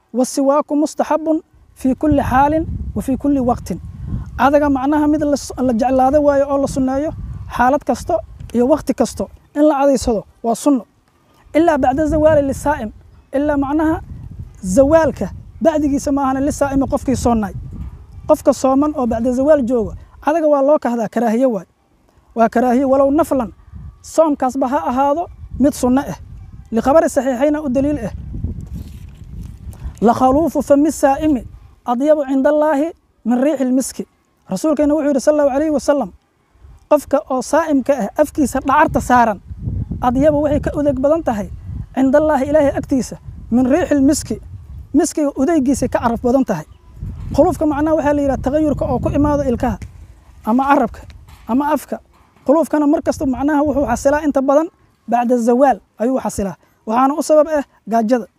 wasiwaaku mustaxabun fii kulli xaalin wa fii kulli waqtin cadaga macnaha mid la jeclaado waayo oo la sunneeyo xaalad kasto iyo waqti kasto in la cadaysado waa sunno ilaa bacda zawaali lisaa'im ilaa macnaha zawaalka bacdigiisa maahana lisaa'imi qofkii soonnay qofka sooman oo bacda zawaal jooga cadaga waa loo kahdaa karaahiye waay waa karaahiye walow naflan soomkaasba ha ahaado mid sunno ah likhabari saxiixayna u daliil ah lakhaluufu fami saa'imi adyabu cinda allaahi min riixi lmiski rasuulkeena wuxuu yidhi sal allahu alayhi wasalam qofka oo saa'imka ah afkiisa dhacarta saaran adyabu waxay ka udeg badan tahay cinda allaahi ilaahay agtiisa min riixi lmiski miskiga udeygiisay ka caraf badan tahay khuluufka macnaha waxaa la yidhaha tagayurka oo ku imaado ilkaha ama carabka ama afka khuluufkana mar kasta macnaha wuxuu xasilaa inta badan bacda zawaal ayuu xasilaa waxaana u sabab ah gaajada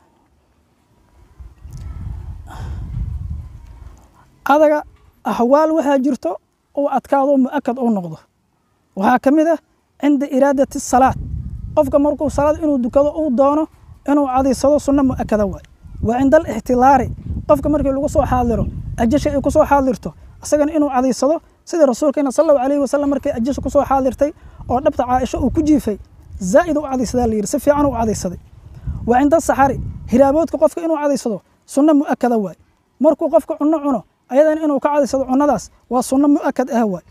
adaga axwaal waxaa jirto uu adkaado mu'akad uu noqdo waxaa ka mid ah cinda iraadati salaad qofka markuu salaad inuu dukado uu doono inuu cadaysado sunno mu'akada waay wa cinda alixtilaari qofka markii lagu soo xaadiro ajasha ay ku soo xaadirto isagana inuu cadaysado sida rasuulkeena sal allahu alayhi wasalam markay ajasha ku soo xaadirtay oo dhabta caaisho uu ku jiifay zaa'id u cadaysadaa la yidhi si fiican u cadaysaday wa cinda saxari hiraaboodka qofka inuu cadaysado sunno mu'akada waay markuu qofka cunno cuno ayadana inuu ka cadaysado cunnadaas waa sunno mu'akad ah waay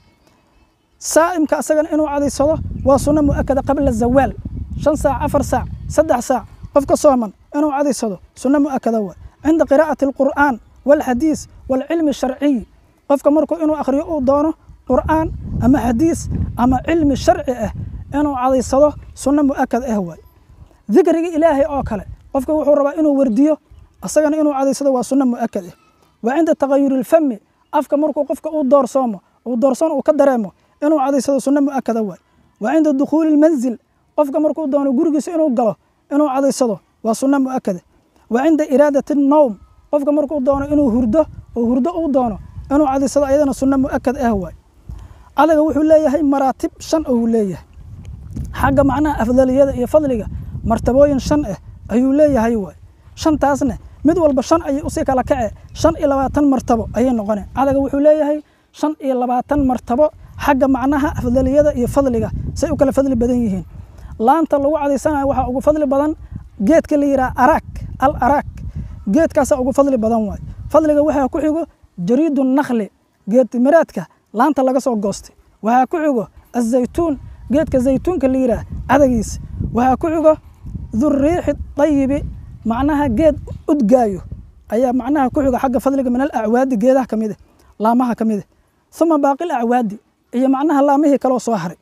saa'imka asagana inuu cadaysado waa sunno mu'akada qabla zawaal shan saac afar saac saddex saac qofka sooman inuu cadaysado sunno mu'akada waay cinda qiraa'ati alqur'aan waalxadiis waalcilmi sharciy qofka markuu inuu akhriyo uu doono qur'aan ama xadiis ama cilmi sharci ah inuu cadaysado sunno mu'akad ah waay dikriga ilaahay oo kale qofka wuxuu rabaa inuu wardiyo asagana inuu cadaysado waa sunno mu'akad ah wa cinda tagayuri lfami afka markuu qofka uu doorsoomo uu doorsoon uu ka dareemo inuu cadaysado sunno mu'akada waay wa cinda dukhuuli lmanzil qofka markuu doono gurigiisa inuu galo inuu cadaysado waa sunno mu'akada wa cinda iraadati nowm qofka markuu doono inuu hurdo oo hurdo uu doono inuu cadaysado ayadana sunno mu'akad ah waay cadaga wuxuu leeyahay maraatib shan uu leeyahay xagga macnaha afdaliyada iyo fadliga martabooyin shan ah ayuu leeyahay waay shantaasna mid walba shan ayay usii kala kace shan iyo labaatan martabo ayay noqoneen cadaga wuxuu leeyahay shan iyo labaatan martabo xagga macnaha afdaliyada iyo fadliga say u kala fadli badan yihiin laanta lagu cadaysanayo waxaa ugu fadli badan geedka la yidhaha araak al araak geedkaasaa ugu fadli badan waay fadliga waxaa ku xigo jariidu nakli geed miraadka laanta laga soo goostay waxaa ku xigo azaytuun geedka zaytuunka la yidhaah cadagiisa waxaa ku xigo duriixi dayibi macnaha geed udgaayo ayaa macnaha ku xigo xagga fadliga min alacwaadi geedaha ka mid ah laamaha ka mid ah uma baaqil acwaadi iyo macnaha laamihii kaloo soo haray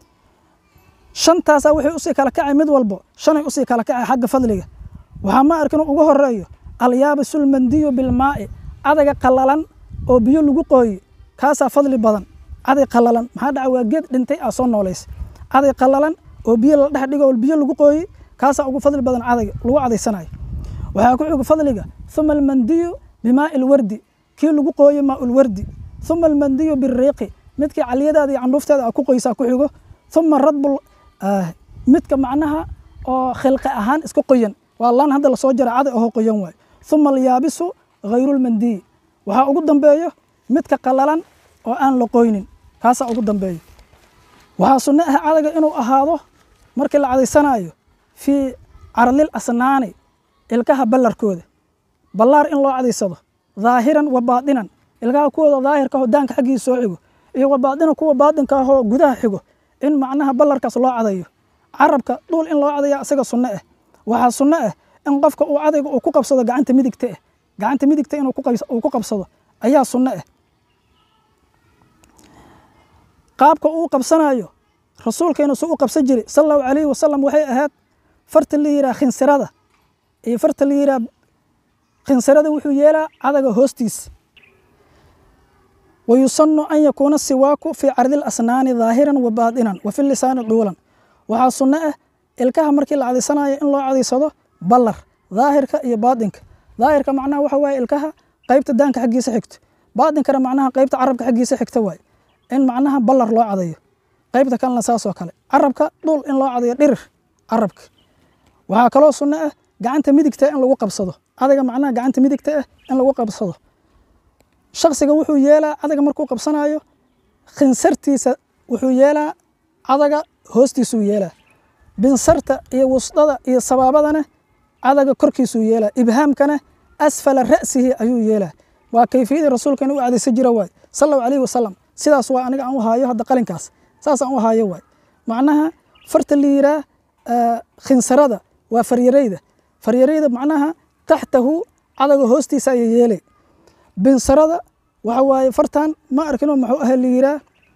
shantaasaa waxay usii kala kacay mid walbo shanay usii kala kacay xagga fadliga waxaa ma arkin ugu horeeyo alyaabisulmandiyu bilmaa'i cadaga qallalan oo biyo lagu qooye kaasaa fadli badan caday qallalan maxaa dhaca waa geed dhintay aa soo noolaysa caday qallalan oo biyo la dhex dhigo oo biyo lagu qooye kaasaa ugu fadli badan cadayga lagu cadaysanayo waxaa ku xigo fadliga uma almandiyu bimaa'i lwardi kii lagu qooye maaulwardi uma almandiyu biriiqi midkii caliyadaada iyo candhuufteeda aa ku qoysaa ku xigo uma radbul midka macnaha oo khilqi ahaan iska qoyan waa laan hadda lasoo jara caday ahoo qoyan waay uma alyaabisu hayrulmandiyi waxaa ugu dambeeyo midka qallalan oo aan la qoynin kaasaa ugu dambeeyo waxaa sunno ah cadaga inuu ahaado markii la cadaysanaayo fii carlil asnaani ilkaha ballarkooda ballaar in loo cadaysado dhaahiran wa baadinan ilkaha kuwooda daahirka ahoo daanka xaggiisa soo xigo iyo wa baadinan kuwa baadinka ahoo gudaha xigo in macnaha ballarkaas loo cadayo carabka dhuul in loo cadaya isaga sunno ah waxaa sunno ah in qofka uu cadayga uu ku qabsado gacanta midigta ah gacanta midigta inuu ku qabsado ayaa sunno ah qaabka uu qabsanayo rasuulkeena suu u qabsan jiray sal allahu calayhi wasalam waxay ahayd farta la yidhaha khinsirada iyo farta la yidhaha khinsirada wuxuu yeelaa cadaga hoostiisa wayusanu an yakuuna siwaaku fii cardi lasnaani dhaahiran wa baadinan wa fi lisaani duulan waxaa sunno ah ilkaha markii la cadaysanayo in loo cadaysado ballar daahirka iyo baadinka daahirka macnaha waxa waaye ilkaha qaybta daanka xaggiisa xigto baadinkana macnaha qaybta carabka xaggiisa xigta waaye in macnaha ballar loo cadayo qaybta kalena saasoo kale carabka dhul in loo cadayo dhirir carabka waxaa kaloo sunno ah gacanta midigta in lagu qabsado adaga macnaha gacanta midigta ah in lagu qabsado shaksiga wuxuu yeelaa adaga markuu qabsanayo khinsartiisa wuxuu yeelaa adaga hoostiisuu yeelaa binsarta iyo wusdada iyo sabaabadana adaga korkiisuu yeelaa ibhaamkana asfala ra'sihi ayuu yeelaa waa kayfiyadii rasuulkeena u cadaysan jira waay sal allahu alayhi wasalam sidaas waa aniga aan u haayo hadda qalinkaas saas aan u haayo waay macnaha farta la yiraa khinsarada waa faryarayda faryarayda macnaha taxtahu cadaga hoostiisa ayay yeelay binsarada waxa waaye fartan ma arkinoo muxuu aha la yiraa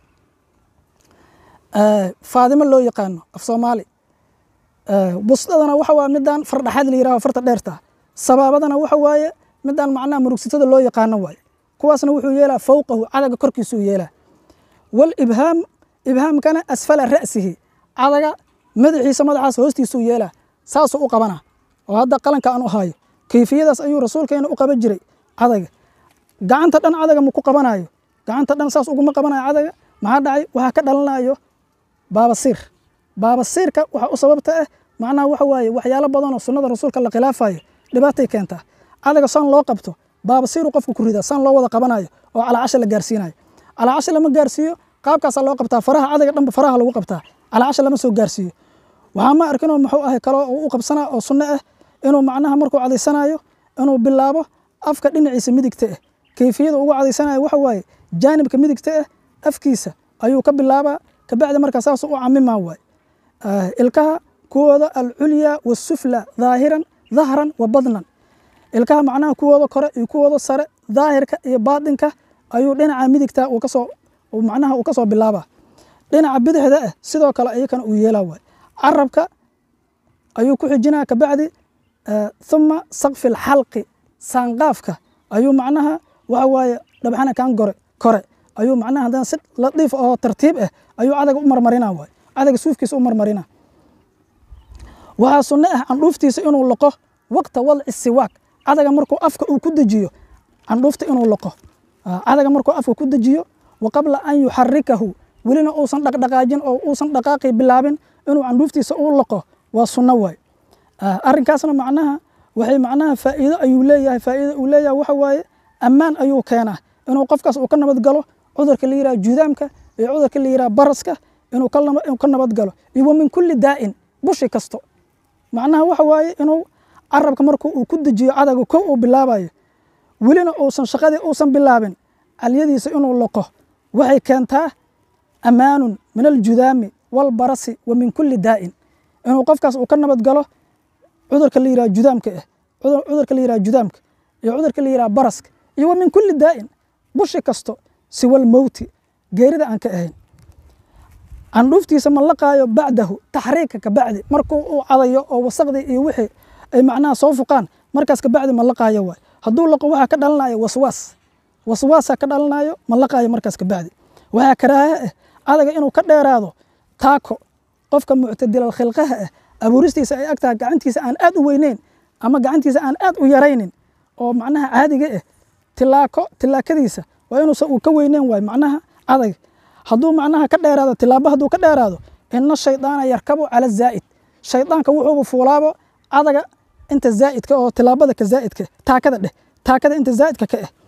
faadimo loo yaqaano af soomaali busdadana waxa waa midaan fardhaxaad la yiraho farta dheerta sabaabadana waxa waaye midaan macnaha murugsitada loo yaqaano waaye kuwaasna wuxuu yeelaa fowqahu cadaga korkiisuu yeelaa wal ibhaam ibhaamkana asfala ra'sihi cadaga madaxiisa madaxaas hoostiisuu yeelaa saasuu u qabanaa oo hadda qalanka aan u haayo kayfiyadaas ayuu rasuulkeena u qaban jiray cadaga gacanta dhan cadaga ma ku qabanayo gacanta dhan saas uguma qabanayo cadaga maxaa dhacay waxaa ka dhalanayo baabasiir baabasiirka waxa u sababta ah macnaha waxa waaye waxyaalo badanoo sunnada rasuulka la khilaafayo dhibaatay keentaa cadaga saan loo qabto baabasiiru qofka ku ridaa saan loo wada qabanayo oo calaacasha la gaarsiinayo calaacasha lama gaarsiiyo qaabkaasaa loo qabtaa faraha cadaga dhanba faraha lagu qabtaa calaacasha lama soo gaarsiiyo waxaa ma arkinoo muxuu ahay kaloo u qabsanaa oo sunno ah inuu macnaha markuu cadaysanayo inuu bilaabo afka dhinaciisa midigta ah kayfiyada ugu cadaysanayo waxa waaye jaanibka midigta ah afkiisa ayuu ka bilaabaa kabacdi markaa saas u camimaa waay ilkaha kuwooda alculya wasufla dhaahiran dahran wa badnan ilkaha macnaha kuwooda kore iyo kuwooda sare daahirka iyo baatinka ayuu dhinaca midigta uu kasoo macnaha uu kasoo bilaabaa dhinaca bidixda ah sidoo kale iyakana uu yeelaa waay carabka ayuu ku xijinaa kabacdi uma sakfi alxalqi saanqaafka ayuu macnaha waxa waaye dhabxana kan gore kore ayuu macnaha haddana si latiif oo tartiib ah ayuu cadaga u marmarina waay cadaga suufkiisa u marmarina waxaa sunno ah candhuuftiisa inuu loqo waqta wadci siwaak cadaga markuu afka uu ku dejiyo candhuufta inuu loqo cadaga markuu afka ku dejiyo wa qabla an yuxarikahu welina uusan dhaqdhaqaajin oo uusan dhaqaaqi bilaabin inuu candhuuftiisa u loqo waa sunno waay arrinkaasna macnaha waxay macnaha faa'iido ayuu leeyahay faa'iido uu leeyahay waxa waaye ammaan ayuu keenaa inuu qofkaas uu ka nabad galo cudurka la yiraha judaamka iyo cudurka la yiraha baraska inuu ka nabad galo iyo wa min kulli daa'in bushi kasto macnaha waxa waaye inuu carabka markuu uu ku dejiyo cadaga kow uu bilaabayo welina uusan shaqadii uusan bilaabin calyadiisa inuu loqo waxay keentaa ammaanun min aljudaami walbarasi wa min kulli daa'in inuu qofkaas uu ka nabad galo cudurka la yiraha judaamka ah cudurka la yiraha judaamka iyo cudurka la yiraha baraska iyo wa min kulli daa'in bushi kasto siwal mowti geerida aan ka ahayn candhuuftiisa ma laqaayo bacdahu taxriika kabacdi markuu uu cadayo oo wasaqdii iyo wixii ay macnaha soo fuqaan markaas kabacdi ma laqaayo waay hadduu laqo waxaa ka dhalanayo waswaas waswaasaa ka dhalanayo ma laqaayo markaas kabacdi waxaa karaaha ah cadaga inuu ka dheeraado taako qofka muctadilal khilqaha ah abuuristiisa ay agtahay gacantiisa aan aad u weyneyn ama gacantiisa aan aad u yaraynin oo macnaha caadiga ah tilaako tilaakadiisa waa inuusan uu ka weyneyn waay macnaha adag hadduu macnaha ka dheeraado tilaabo hadduu ka dheeraado ina shaydaana yarkabu cala zaa'id shaydaanka wuxuuba fuulaabo cadaga inta zaa'idka oo tilaabada ka zaa'idka taakada dheh taakada inta zaa'idka ka ah